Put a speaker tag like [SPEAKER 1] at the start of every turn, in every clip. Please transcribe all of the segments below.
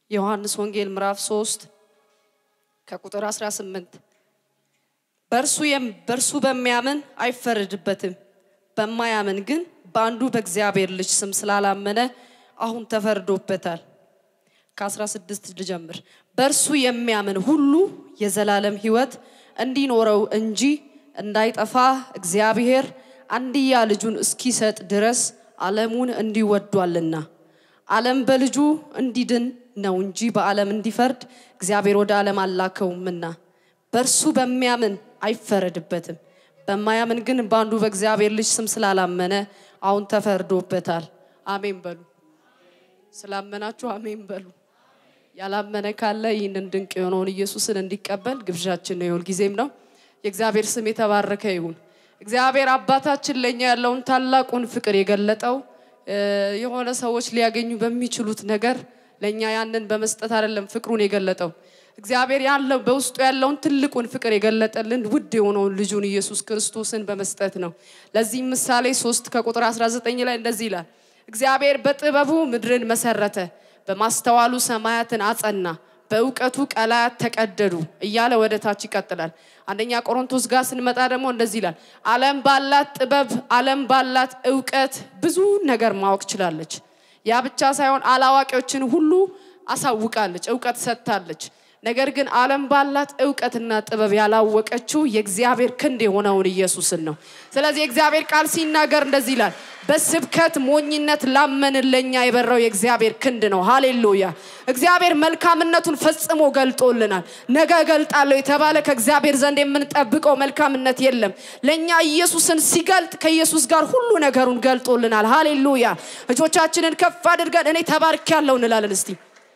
[SPEAKER 1] ዮሐንስ ወንጌል ምዕራፍ 3 ከቁጥር 18 በእርሱ የም- በእርሱ በሚያምን አይፈረድበትም፣ በማያምን ግን በአንዱ በእግዚአብሔር ልጅ ስም ስላላመነ አሁን ተፈርዶበታል። ከ16 ልጀምር። በእርሱ የሚያምን ሁሉ የዘላለም ሕይወት እንዲኖረው እንጂ እንዳይጠፋ እግዚአብሔር አንድያ ልጁን እስኪሰጥ ድረስ ዓለሙን እንዲወዷልና። ዓለም በልጁ እንዲድን ነው እንጂ በዓለም እንዲፈርድ እግዚአብሔር ወደ ዓለም አላከውምና። በእርሱ በሚያምን አይፈረድበትም፣ በማያምን ግን በአንዱ በእግዚአብሔር ልጅ ስም ስላላመነ አሁን ተፈርዶበታል። አሜን በሉ። ስላመናችሁ አሜን በሉ። ያላመነ ካለ ይህንን ድንቅ የሆነውን ኢየሱስን እንዲቀበል ግብዣችን ነው፣ የሁልጊዜም ነው። የእግዚአብሔር ስም የተባረከ ይሁን። እግዚአብሔር አባታችን ለእኛ ያለውን ታላቁን ፍቅር የገለጠው እ፣ የሆነ ሰዎች ሊያገኙ በሚችሉት ነገር ለእኛ ያንን በመስጠት አይደለም ፍቅሩን የገለጠው። እግዚአብሔር ያለው በውስጡ ያለውን ትልቁን ፍቅር የገለጠልን ውድ የሆነውን ልጁን ኢየሱስ ክርስቶስን በመስጠት ነው። ለዚህም ምሳሌ 3 ከቁጥር 19 ላይ እንደዚህ ይላል እግዚአብሔር በጥበቡ ምድርን መሰረተ፣ በማስተዋሉ ሰማያትን አጸና፣ በእውቀቱ ቀላያት ተቀደዱ እያለ ወደ ታች ይቀጥላል። አንደኛ ቆሮንቶስ ጋር ስንመጣ ደግሞ እንደዚህ ይላል፣ ዓለም ባላት ጥበብ፣ ዓለም ባላት እውቀት ብዙ ነገር ማወቅ ችላለች። ያ ብቻ ሳይሆን አላዋቂዎችን ሁሉ አሳውቃለች፣ እውቀት ሰጥታለች። ነገር ግን ዓለም ባላት እውቀትና ጥበብ ያላወቀችው የእግዚአብሔር ክንድ የሆነውን ኢየሱስን ነው። ስለዚህ የእግዚአብሔር ቃል ሲናገር እንደዚህ ይላል፣ በስብከት ሞኝነት ላመንን ለእኛ የበራው የእግዚአብሔር ክንድ ነው። ሃሌሉያ! እግዚአብሔር መልካምነቱን ፈጽሞ ገልጦልናል። ነገ እገልጣለሁ የተባለ ከእግዚአብሔር ዘንድ የምንጠብቀው መልካምነት የለም። ለእኛ ኢየሱስን ሲገልጥ ከኢየሱስ ጋር ሁሉ ነገሩን ገልጦልናል። ሃሌሉያ! እጆቻችንን ከፍ አድርገን እኔ ተባርኬያለሁ እንላለን እስቲ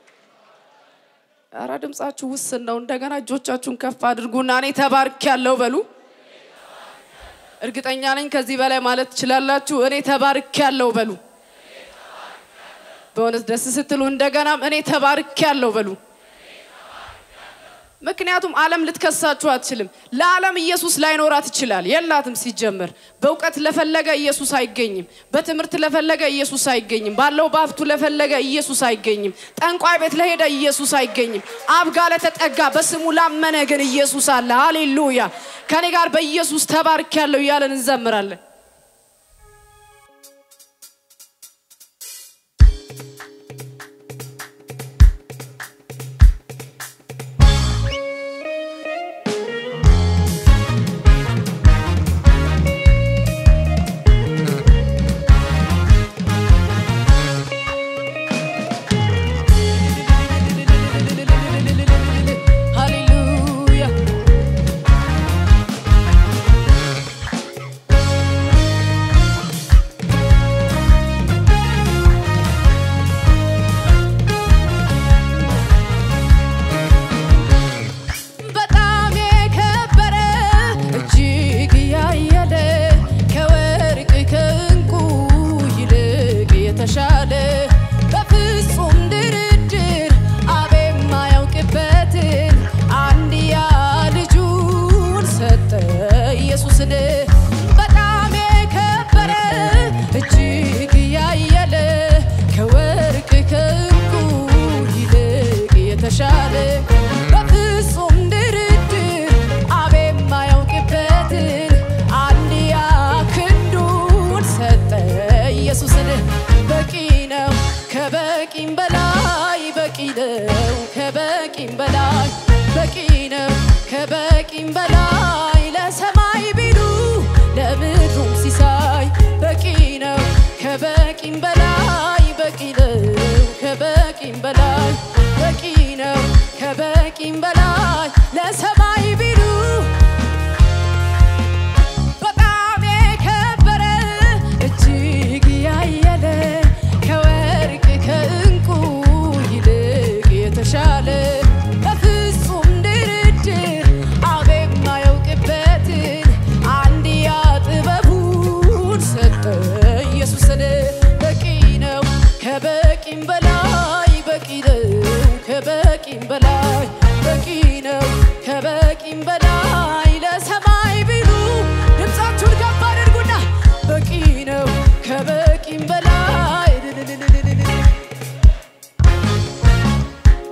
[SPEAKER 1] ኧረ ድምጻችሁ ውስን ነው። እንደገና እጆቻችሁን ከፍ አድርጉና እኔ ተባርክ ያለው በሉ። እርግጠኛ ነኝ ከዚህ በላይ ማለት ትችላላችሁ። እኔ ተባርክ ያለው በሉ። በእውነት ደስ ስትሉ እንደገናም እኔ ተባርክ ያለው በሉ። ምክንያቱም ዓለም ልትከሳችሁ አትችልም። ለዓለም ኢየሱስ ላይኖራት ይችላል፣ የላትም ሲጀመር። በእውቀት ለፈለገ ኢየሱስ አይገኝም። በትምህርት ለፈለገ ኢየሱስ አይገኝም። ባለው በሀብቱ ለፈለገ ኢየሱስ አይገኝም። ጠንቋይ ቤት ለሄደ ኢየሱስ አይገኝም። አብ ጋር ለተጠጋ በስሙ ላመነ ግን ኢየሱስ አለ። ሃሌሉያ! ከኔ ጋር በኢየሱስ ተባርክ ያለው እያለን እንዘምራለን። ሃሌሉያ በጣም የከበረ እጅግ ያየለ ከወርቅ ከእንቁ ይልቅ የተሻለ በፍጹም ድርድር አብ የማያውቅበትን አንድያ ልጁን ሰጠ ኢየሱስን በጣም የከበረ እጅግ ያየለ ከወርቅ ከእንቁ ይልቅ የተሻለ በፍጹም ድርድር አብ የማያውቅበትን አንድያ ክንዱን ሰጠ ኢየሱስን በቂ ነው ከበቂም በላይ በቂ ነው ከበቂም በላይ በቂ ነው ከበቂም በላይ ለሰማይ ቢሉ ለምድሩም ሲሳይ በቂ ነው ከበቂም በላይ በቂ ነው ከበቂም በላይ በቂ ነው ከበቂም በላይ ለሰማይ ቢሉ በጣም የከበረ እጅግ ያየለ ከወርቅ ከእንቁ ይልቅ የተሻለ በፍጹም ድርድር አብ የማያውቅበትን አንድያ ጥበቡን ሰጠ ኢየሱስን በቂ ነው ከበቂም በላይ በቂ ነው ከበቂም በላይ በቂ ነው ከበቂም በላይ ለሰማይ ቢሉ ድምፃችሁን ከፍ አድርጉና በቂ ነው ከበቂም በላይ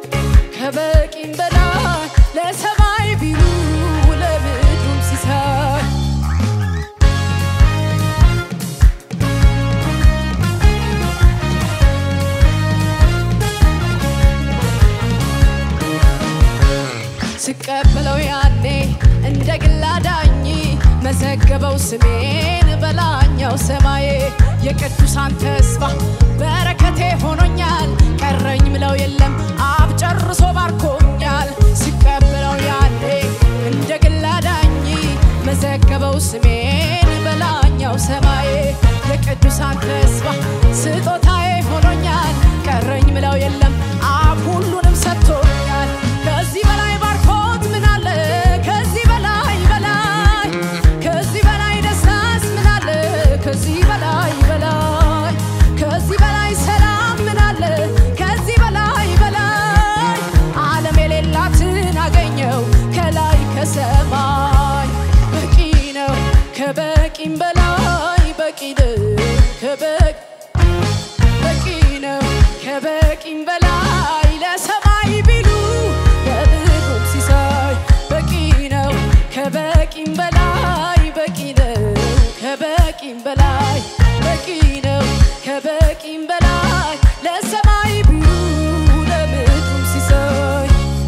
[SPEAKER 1] ስቀበለው ያኔ እንደ ግል አዳኝ መዘገበው ስሜን በላኛው ሰማዬ የቅዱሳን ተስፋ በረከቴ ሆኖኛል ቀረኝ ምለው የለም አብ ጨርሶ ባርኮኛል ስቀበለው ያኔ እንደ ግል አዳኝ መዘገበው ስሜን በላኛው ሰማዬ የቅዱሳን ተስፋ ስጦታዬ ሆኖኛል ቀረኝ ምለው የለም አብ ሁሉንም ሰጥቶኛል ከዚህ በላይ ባርኮት ምን አለ ከዚህ በላይ በላይ ከዚህ በላይ ደስታስ ምን አለ ከዚህ በላይ በላይ ከዚህ በላይ ሰላም ምን አለ ከዚህ በላይ በላይ ዓለም የሌላትን አገኘው ከላይ ከሰማይ በቂ ነው ከበቂም በላይ በቂ ነው ከበቂ በቂ ነው ከበቂም በላይ ለሰማይ ቢሉ ለብሩም ሲሳይ በቂ ነው ከበቂም በላይ በቂ ነው ከበቂም በላይ በቂ ነው ከበቂም በላይ ለሰማይ ቢሉ ለብሩም ሲሳይ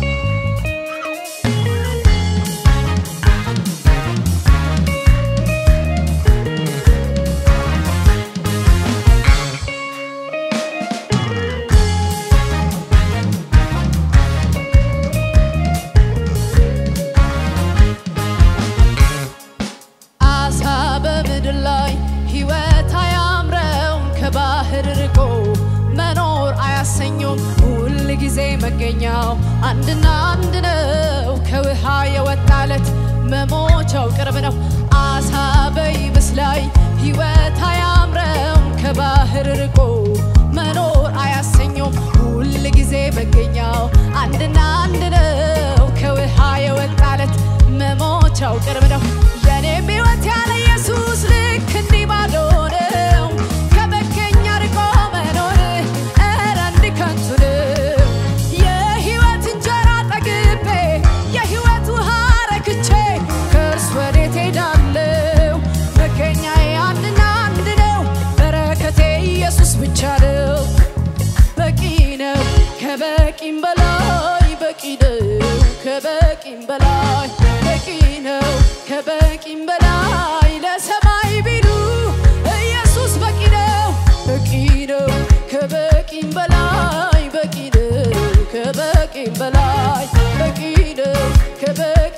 [SPEAKER 1] አሳ በምድር ላይ ሕይወት አያምረውም ከባህር ርቆ መኖር አያሰኘውም ሁል ጊዜ መገኛው አንድና አንድ ነው ከውሃ የወጣለት መሞቻው ቅርብ ነው አሳ በይብስ ላይ ሕይወት አያምረውም ከባህር ርቆ መኖር አያሰኘውም ሁል ጊዜ መገኛው አንድና አንድ ነው ከውሃ የወጣለት መሞቻው ቅርብ ነው የኔም ሕይወት ያለ ኢየሱስ ልክ እንዲህ ባዶ ነው ከመገኛ ርቆ መኖር ኧረ እንዲህ ከንቱ ነው የሕይወት እንጀራ ጠግቤ የሕይወት ውሃ ረክቼ ከእርሱ ወዴት ሄዳለሁ መገኛዬ አንድና አንድ ነው በረከቴ ኢየሱስ ብቻ ነው በቂ ነው ከበቂም በላይ በቂ ነው ከበቂም በላይ በቂ ነው ከበቂም በላይ ለሰማይ ቢሉ ኢየሱስ በቂ ነው በቂ ነው ከበቂም በላይ በቂ ነው ከበቂም በላይ በቂ ነው ከበቂ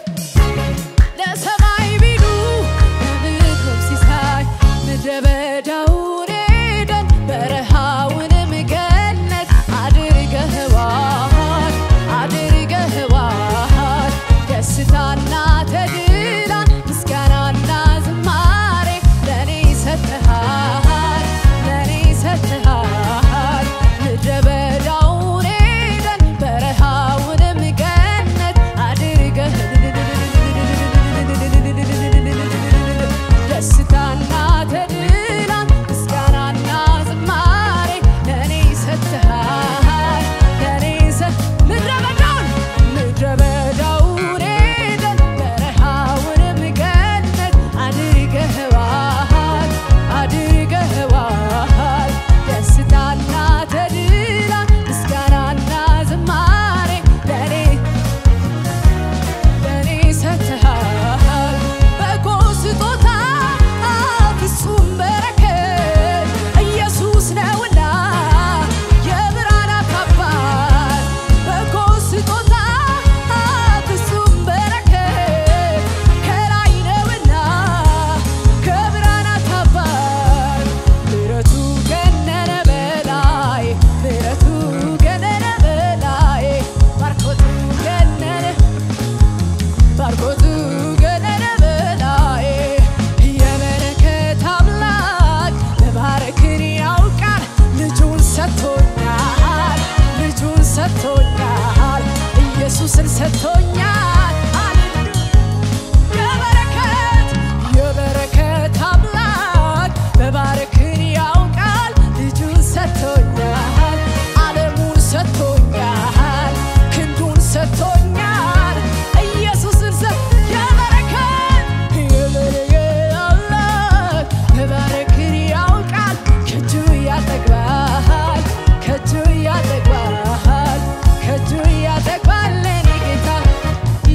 [SPEAKER 1] ለሰማይ ቢሉ ለምድሩም ሲሳይ ምድረ በዳውን ኤደን በረሃውንም ገነት አድርገህዋል አድርገህዋል ደስታና ተድላን ምስጋናና ዝማሬ ለእኔ ሰጥተሃል ለእኔ ሰጥተሃል ምድረ በዳውን ኤደን በረሃውንም ገነት አድርገህ ደስታና ተድላን ምስጋናና ዝማሬ ለእኔ ሰጥተሃል ለእኔ ሰጥ ምድረ በዳውን ምድረ በዳውን ኤደን በረሃውንም ገነት አድርገህዋል አድርገህዋል ደስታና ተድላን ምስጋናና ዝማሬ ለእኔ ለእኔ ሰጥተሃል በጎ ስጦታ ፍጹም በረከት ኢየሱስ ነውና የብርሃናት አባት በጎ ስጦታ ፍጹም በረከት ከላይ ነውና ከብርሃናት አባት ምሕረቱ ገነነ በላይ ምሕረቱ ገነነ በላይ ባርኮቱ ገነነ ባርኮቱ ገነነ በላይ የበረከት አምላክ መባረክን ያውቃል ልጁን ሰጥቶኛል ልጁን ሰጥቶኛል ኢየሱስን ሰጥቶኛል የበረከት የበረከት አምላክ መባረክን ያውቃል ልጁን ሰጥቶኛል ዓለሙን ሰጥቶኛል ክንዱን ሰጥቶኛል ኢየሱስን ሰጥ የበረከት የበረከት አምላክ መባረክን ያውቃል ከእጁ ያጠግባል ከእጁ ያጠግባል ከእጁ ያጠግባል ለኔ ጌታ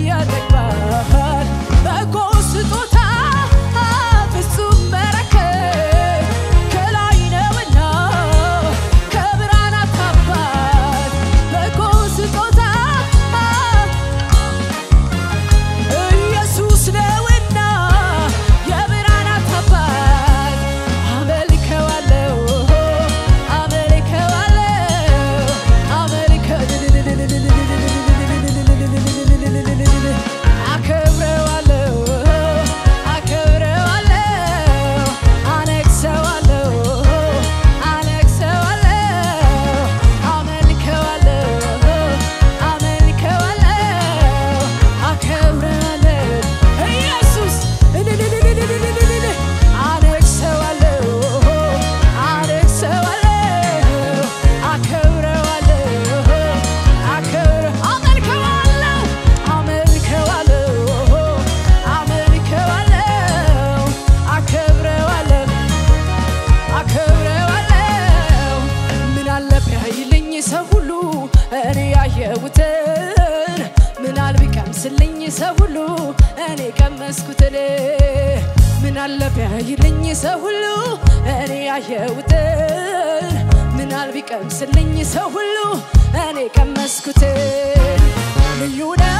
[SPEAKER 1] ያየሁትን ምናል ቢቀምስልኝ ሰው ሁሉ እኔ ቀመስኩትን ምናለ ቢያይልኝ ሰው ሁሉ እኔ ያየሁትን ምናል ቢቀምስልኝ ሰው ሁሉ እኔ ቀመስኩትን ልዩ ነው